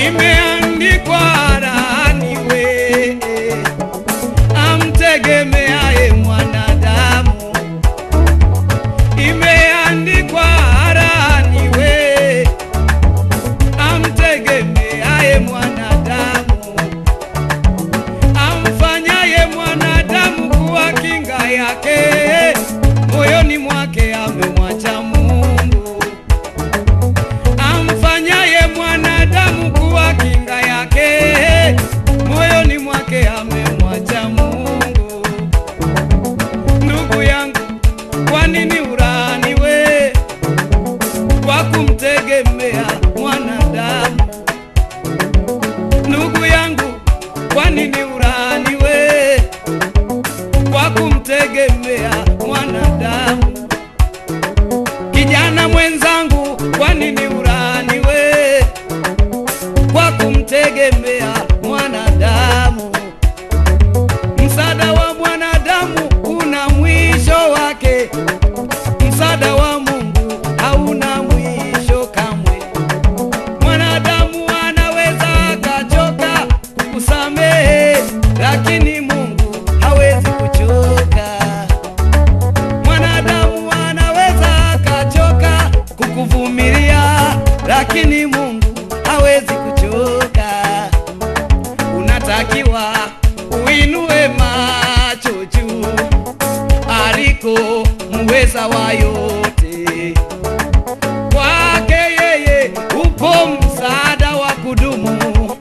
imeandikwa laaniwe amtegemeaye mwanadamu, imeandikwa laaniwe amtegemeaye mwanadamu, amfanyaye mwanadamu kuwa kinga yake, moyoni mwake amemwacha Mungu amfanyaye mwanadamu kuwa kinga yake, moyoni mwake amemwacha Mungu. Ndugu yangu, kwa nini ulaaniwe kwa kumtegemea mwanadamu? Ndugu yangu, kwa nini ulaaniwe kwa kumtegemea mwanadamu? Kijana mwenzangu, kwa nini ulaaniwe kwa kumtegemea mwanadamu? Msaada wa mwanadamu una mwisho wake, msaada wa Mungu hauna mwisho kamwe. Mwanadamu anaweza akachoka kusamehe, lakini Mungu hawezi kuchoka. Mwanadamu anaweza akachoka kukuvumilia, lakini Mungu hawezi kuchoka. Unatakiwa uinue macho juu aliko muweza wa yote. Kwake yeye upo msaada wa kudumu,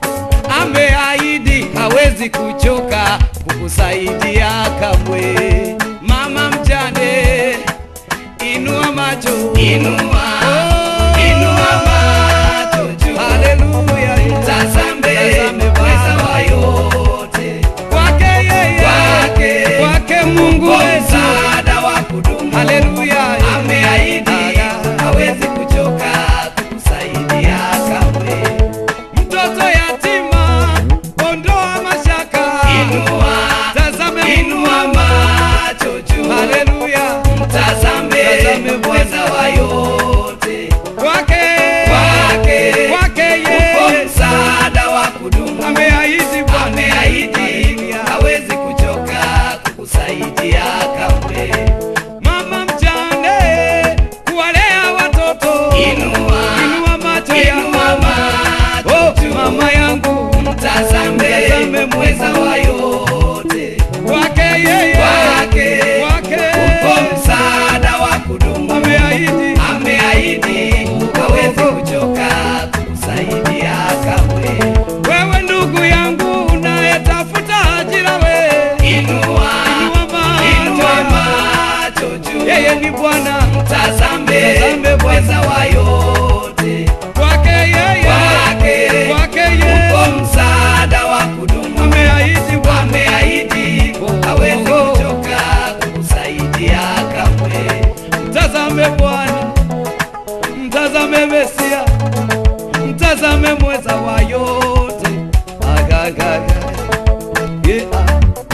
ameahidi hawezi kuchoka kukusaidia kamwe. Mama mjane, inua macho, inua, inua macho juu, haleluya, mtazame mweza wa yote. Kwake yeye, kwake, kwake Mungu msaada wa kudumu, haleluya, ameahidi hawezi kuchoka kukusaidia kamwe. Mtoto yatima, ondoa mashaka, inua, tazame, inua macho juu, haleluya, mtazame, mtazame mweza wa yote. Kwake, kwake, kwake yeye, upo msaada wa kudumu, ameahidi Bwana, ameahidi hawezi kuchoka kukusaidia kamwe. Mama mjane, kuwalea watoto, inua, inua macho inua macho oh, mama yangu, mtazame, mtazame mweza wa yote. Kwake yeye, kwake, kwake, upo msaada wa kudumu, ameahidi, ameahidi hawezi kuchoka kukusaidia kamwe. Wewe ndugu yangu unayetafuta ajira, we inua, inua macho juu, yeye ni Bwana, mtazame, mtazame mweza wa yote. Kwake yeye, kwake, kwake yeye, upo msaada wa kudumu, ameahidi, Bwana, ameahidi hawezi kuchoka kukusaidia kamwe. Mtazame Bwana, mtazame Mesia, mtazame mweza wa yote. Agagaga. Yeah.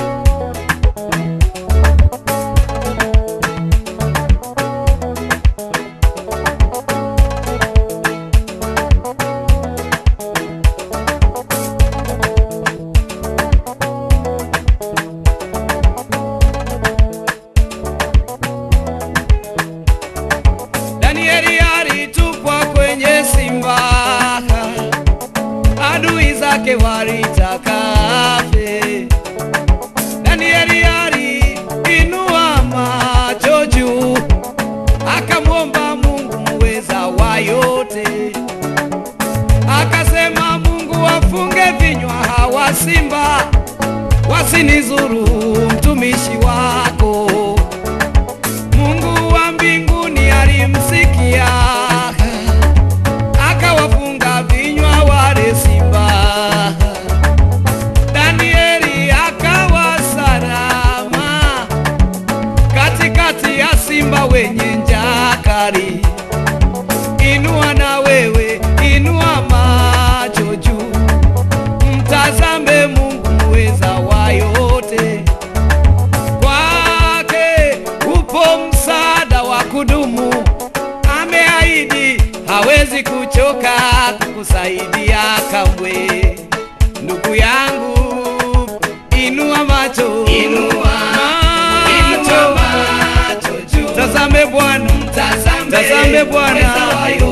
Danieli alitupwa kwenye simba, adui zake walitaka afe. Danieli aliinua macho juu, akamwomba Mungu muweza wa yote, akasema, Mungu wafunge vinywa hawa simba, wasinizuru mtumishi wako. Mungu wa mbinguni alimsikia, akawafunga vinywa wale simba. Danieli akawa salama katikati ya simba wenye njaa kali. Inua na wewe, inua macho juu, mtazame Mungu muweza wa yote. Kwa Bwana